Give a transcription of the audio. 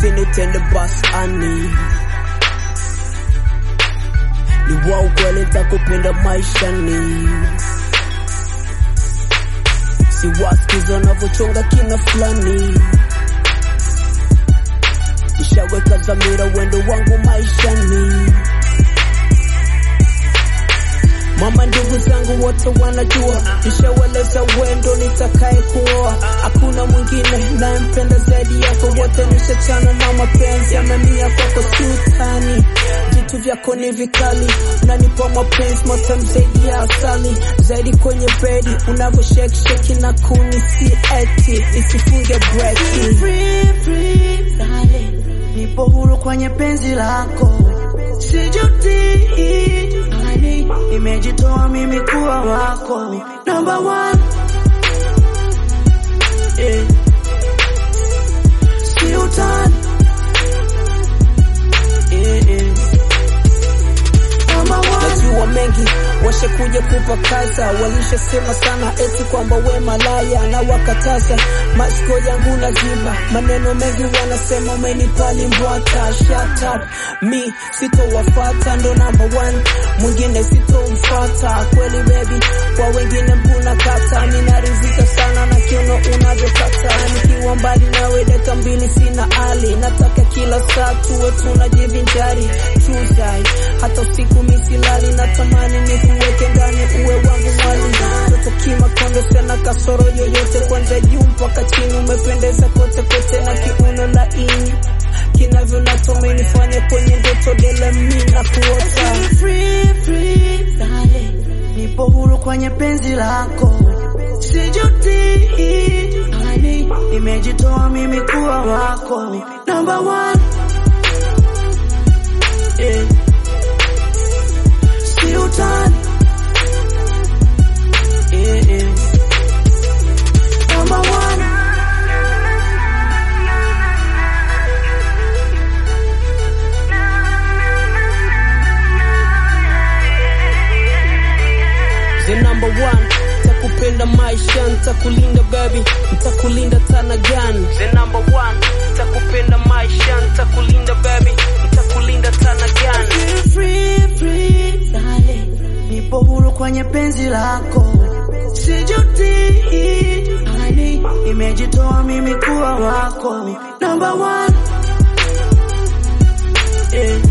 usinitende basi ani ni wa ukweli nitakupenda maishani si wasikiza wanavyochonga kina fulani nishaweka dhamira wendo wangu maishani Mama, ndugu zangu wote wanajua, nishaweleza wendo nitakaye kuoa. Hakuna mwingine nayempenda zaidi yako, wote nishachana na mapenzi, amemia kwako sultani. Vitu vyako ni vikali, unanipa mapenzi matamu zaidi ya asali, zaidi kwenye bedi unavyo shake shake na kuni, si eti isifunge breki. Free, free, darling. Nipo huru kwenye penzi lako, sijuti honey, nimejitoa mimi kuwa wako number one. Eh. Si utani. Eh, eh. Number one. Najua mengi washakuja kupakaza, walishasema sana eti kwamba we malaya na wakataza. Masikio yangu naziba, maneno mengi wanasema umenipali mbwata. Shut up, mi sitowafata, ndo number one, mwingine sitomfata. Kweli baby, kwa wengine mbuna kata, mi narizika sana na kiuno unavyokata. Nikiwa mbali nawe dakika mbili sina ali, nataka kila saa tuwe tunajivinjari. True side, hata usiku misilali, natamani nikuweke ndani uwe wangu mwali. Toto kimakondo sena kasoro yoyote, kwanza juu mpaka chini, umependeza kote kote na kiuno laini kinavyo natome nifanye kwenye ndoto dele mi na kuota Free, free, darling. Nipo huru kwenye penzi lako, sijuti honey, nimejitoa mimi kuwa wako number one. Eh. Si utani. Eh, eh. Number one. the number one takupenda maisha ntakulinda baby ntakulinda tana gani the number one takupenda maisha ntakulinda baby ntakulinda tana gani Free, free, darling. Nipo huru kwenye penzi lako, sijuti honey, nimejitoa mimi kuwa wako number one. Eh.